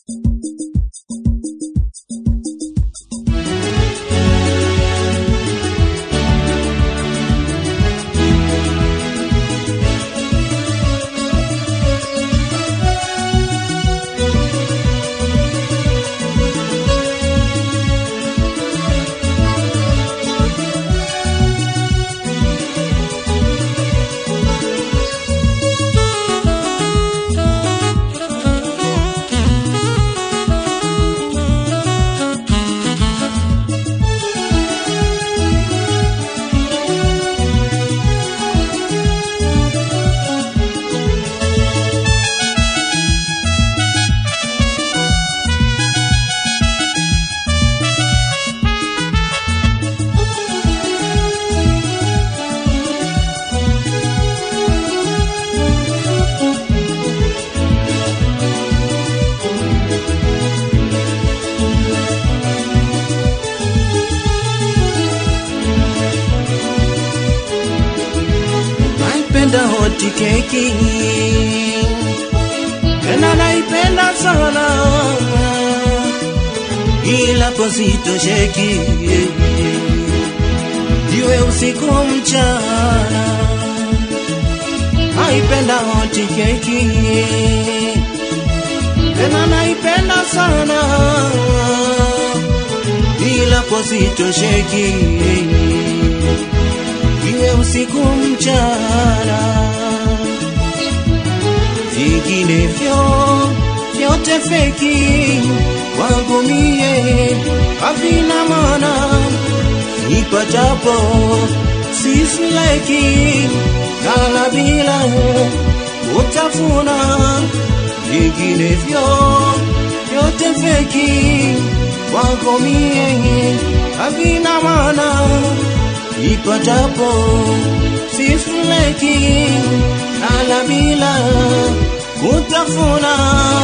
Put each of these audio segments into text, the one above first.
naipenda hoti keki tena naipenda sana ila positosheki iwe usiku mchana naipenda hoti keki tena naipenda sana ila positosheki iwe usiku mchana, vinginevyo vyote feki kwangu mie havina maana, nipatapo sisileki kala bila utafuna, vinginevyo vyote feki kwangu mie havina maana ipatapo sisuleki ala bila kutafuna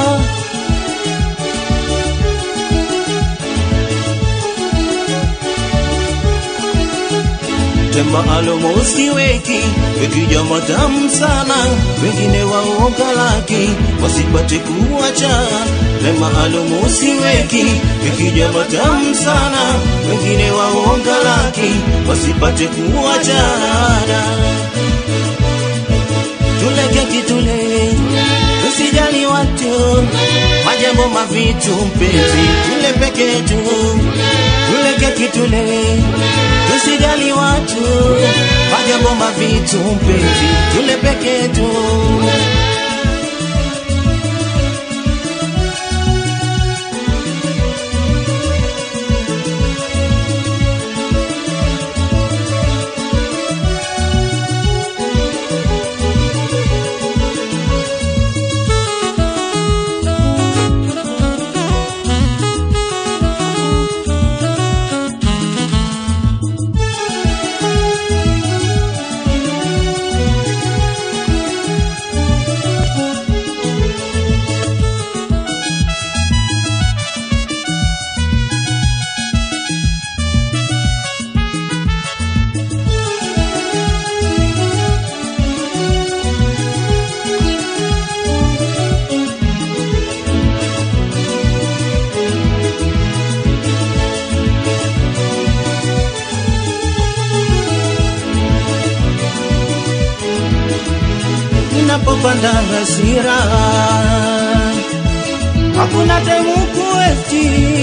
tema alomo usiweki ikija matamu sana wengine waoga laki wasipate kuacha tema alomo usiweki ikija matamu sana wengine waoga laki wasipate kuachana tule keki tule tusijali watu majambo mavitu mpenzi tule peke tu tule keki tule tusijali watu majambo mavitu mpenzi tule peke tu ninapopanda hasira hakuna temu kuesti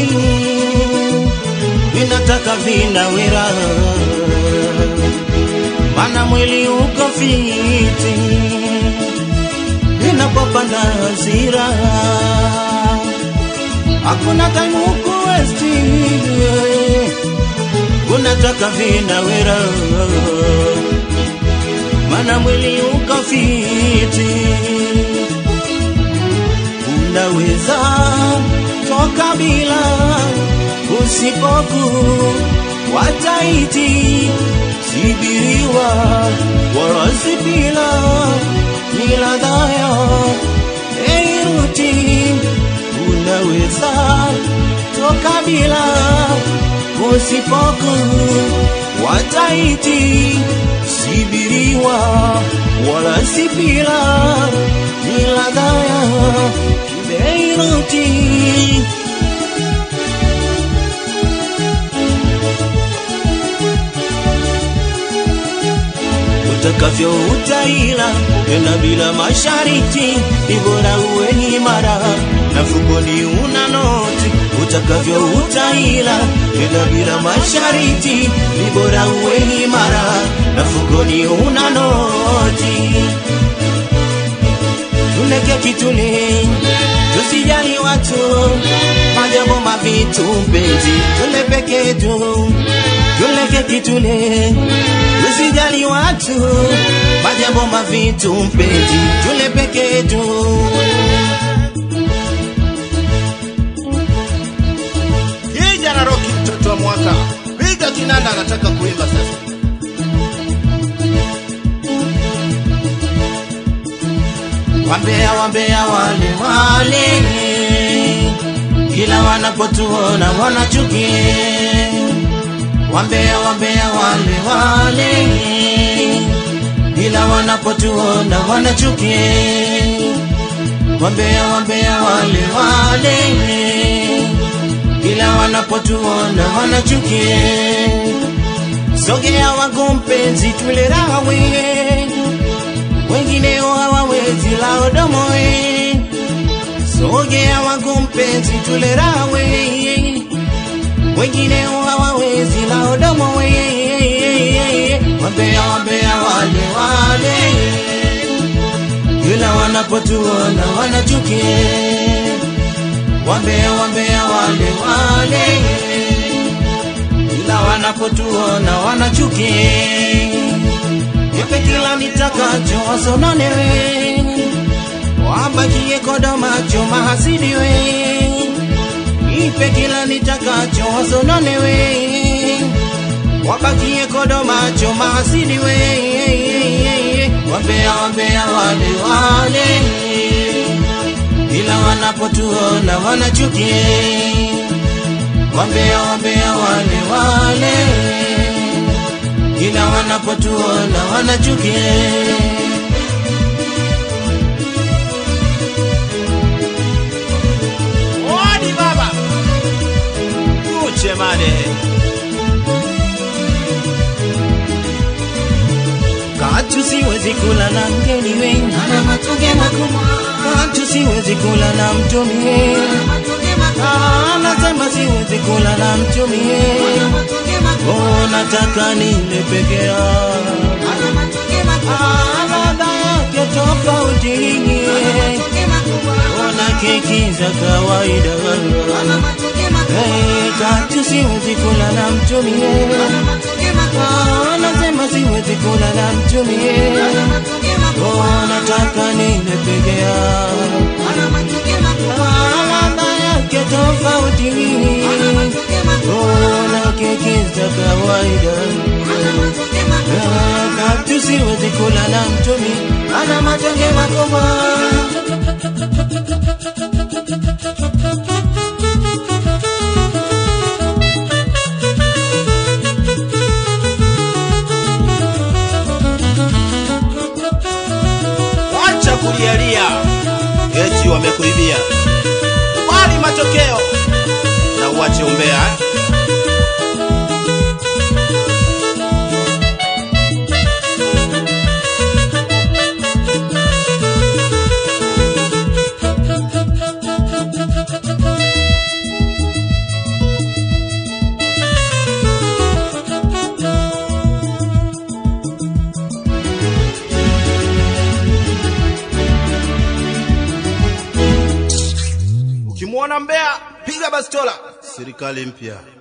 ninataka vinawira mana mwili uko fiti ninapopanda hasira hakuna temu kuesti unataka vinawira mana mwili uko fiti, unaweza toka bila usipoku wataiti sibiriwa warasi bila niladhaya eiruti unaweza toka bila usipoku wataiti sibiriwa wala sipila niladhaya kibeiruti utakavyo utaila tena bila mashariti, ni bora uwe imara na mfukoni una noti, utakavyo utaila tena bila mashariti, ni bora uwe imara na mfukoni una noti. Tuleke kitule, tusijali watu, majambo mavitu mpenzi, tule peke tu, tuleke kitule, tusijali watu, majambo mavitu mpenzi, tule peke tu. Kijana Roki, mtoto wa mwaka, piga kinanda, anataka kuimba sasa. Wambea wambea wale wale, kila wanapotuona wanachukia. Wambea wambea wale wale, kila wanapotuona wanachukia. Wambea wambea wale wale, kila wanapotuona wanachukia. Sogea wangu mpenzi, tule raha wewe wengineo hawawezi lao domoe. Sogea wangu mpenzi, tule rawe, wengineo hawawezi lao domoe. Wambea wambea wale wale, kila wanapotuona wanachukia. Wambea wambea wale wale, kila wanapotuona wanachukia nipe kila nitakacho wasononewe, wabakie kodo macho mahasidiwe. Nipe kila nitakacho wasononewe, wabakie kodo macho mahasidiwe. Wambea wambea wale wale, ila wanapotuona wanachukia. Wambea wambea wale wale kila wanapotuona wanachukia. Odi baba, Uche mane katu siwezi kula na mgeni wengi, Ana matonge makubwa, katu siwezi kula na mtumie, ana matonge makubwa, anasema siwezi kula na mtumie, ana matonge makubwa, oh, nataka nile peke yangu, ana matonge makubwa, Ah, ladha yake tofauti, matonge makubwa, ona keki za kawaida ana matonge makubwa, Hey, katu siwezi kula na mtumie ana matonge makubwa, Ah, anasema siwezi kula na mtumie ana matonge makubwa, Oh, nataka nile peke yangu ana matonge makubwa, Ah, ladha yake tofauti ana matonge makubwa, Oh, na keki za kawaida ana matonge makubwa. Ah, katu siwezi kula na mtumie ana matonge makubwa wacha kulialia, eti wamekuibia. Kubali matokeo na uache umbea. eh? Ukimwona mbea, piga bastola. Serikali mpya.